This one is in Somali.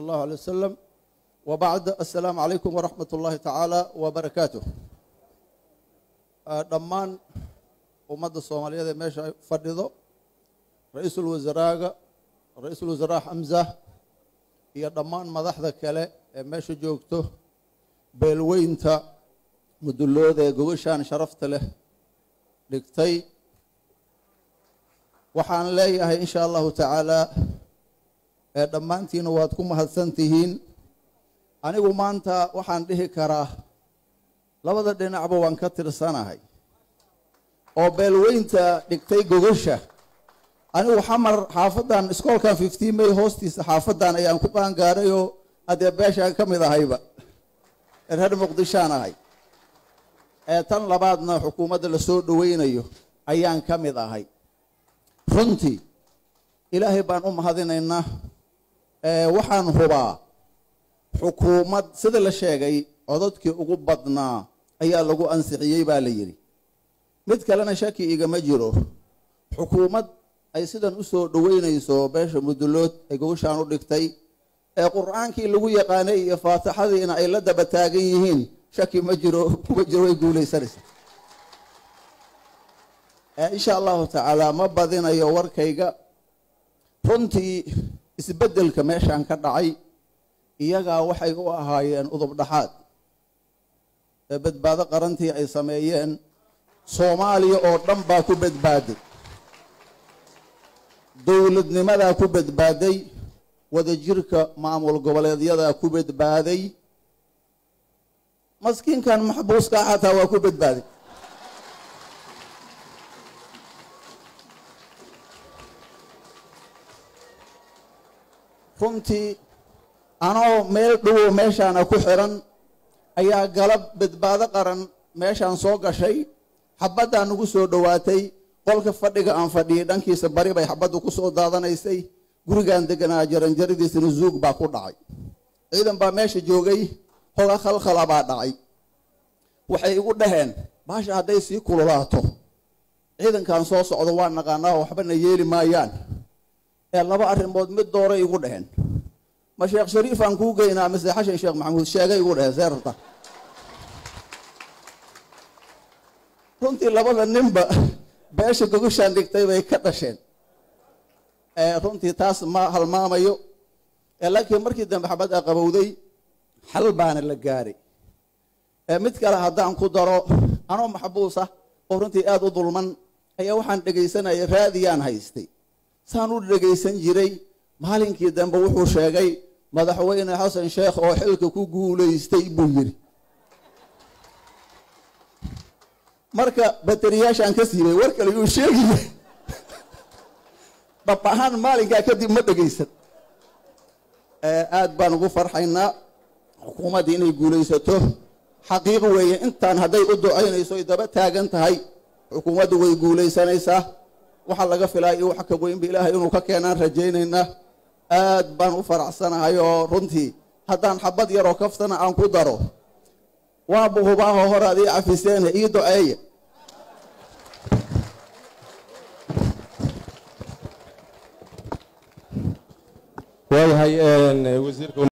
الله عليه وسلم وبعد السلام عليكم ورحمة الله تعالى وبركاته dhammaan ummadda soomaaliyeed ee meesha fadhido ra-iisul wasaaraaga ra-iisul wasaaraha xamza iyo dhammaan madaxda kale ee meesha joogto beelweynta mudulooda ee gogashaan sharafta leh dhigtay waxaan leeyahay in sha allahu tacaala ee dhammaantiina waad ku mahadsan tihiin anigu maanta waxaan dhihi karaa labada dhinacba waan ka tirsanahay oo beelweynta dhigtay gogasha anigu xamar xaafadan iskoolkan fifteen may hoostiisa xaafadan ayaan ku qaangaarayoo haddee beeshaan ka mid ahayba reer muqdishaan ahay ee tan labaadna xukuumadda lasoo dhoweynayo ayaan ka mid ahay runtii ilaahay baan u mahadinaynaa waxaan hubaa xukuumad sida la sheegay cododkii ugu badnaa ayaa lagu ansixiyey baa la yidhi mid kalena shaki igama jiro xukuumad ay sidan u soo dhoweynayso beesha mudulood ay gogashaan u dhigtay ee qur-aankii lagu yaqaanay iyo faatixadiina ay la daba taagan yihiin shaki ma jiro kuma jiro way guulaysanaysa insha allahu tacaala ma badinayo warkayga runtii isbeddelka meeshaan ka dhacay iyagaa waxay u ahaayeen udub dhaxaad ee badbaado qarantii ay sameeyeen soomaaliya oo dhan baa ku badbaaday dowladnimadaa ku badbaaday wadajirka maamul goboleedyadaa ku badbaaday maskiinkan maxbuuskaa xataa waa ku badbaaday runtii anoo meel dhowow meeshaana ku xiran ayaa galab badbaado qaran meeshaan soo gashay xabaddaa nagu soo dhowaatay qolka fadhiga aan fadhiyay dhankiisa bari bay xabaddu ku soo daadanaysay gurigaan deganaa jaranjaradiisana zuug baa ku dhacay ciidan baa meesha joogay hoga khalkhala baa dhacay waxay igu dhaheen baasha hadday sii kululaato ciidankan soo socdo waa naqaanaa waxbana yeeli maayaan ee laba arrimood mid dooray igu dhaheen ma sheekh shariifaan kuu geynaa mise xashan sheekh maxamuud sheegay igu dhaheen seerta runtii labada ninba beesha gogashaan dhigtay bay ka dhasheen runtii taas ma halmaamayo laakiin markii dambe xabadda qabowday xal baana la gaaray mid kale haddaan ku daro anoo maxbuus ah oo runtii aada u dulman ayaa waxaan dhegaysanaya raadiyaan haystay saan u dhegaysan jiray maalinkii dambe wuxuu sheegay madaxweyne xasan sheekh oo xilka ku guulaystay buu yidhi marka bateriyaashaan ka siibay war kale yuu sheegiye dhab ahaan maalinkaa kadib ma dhegaysan aad baan ugu farxaynaa xukuumaddii inay guulaysato xaqiiqo weeye intaan hadday u ducaynayso ay daba taagan tahay xukuumaddu way guulaysanaysaa waxaa laga filaa iyo wax ka weynba ilaahay inuu ka keenaan rajaynaynaa aad baan u faraxsanahay oo runtii haddaan xabad yaroo kaftana aan ku daro waaba hubaaho hore ad ii cafiseene ii duceeya waayahay wasiirka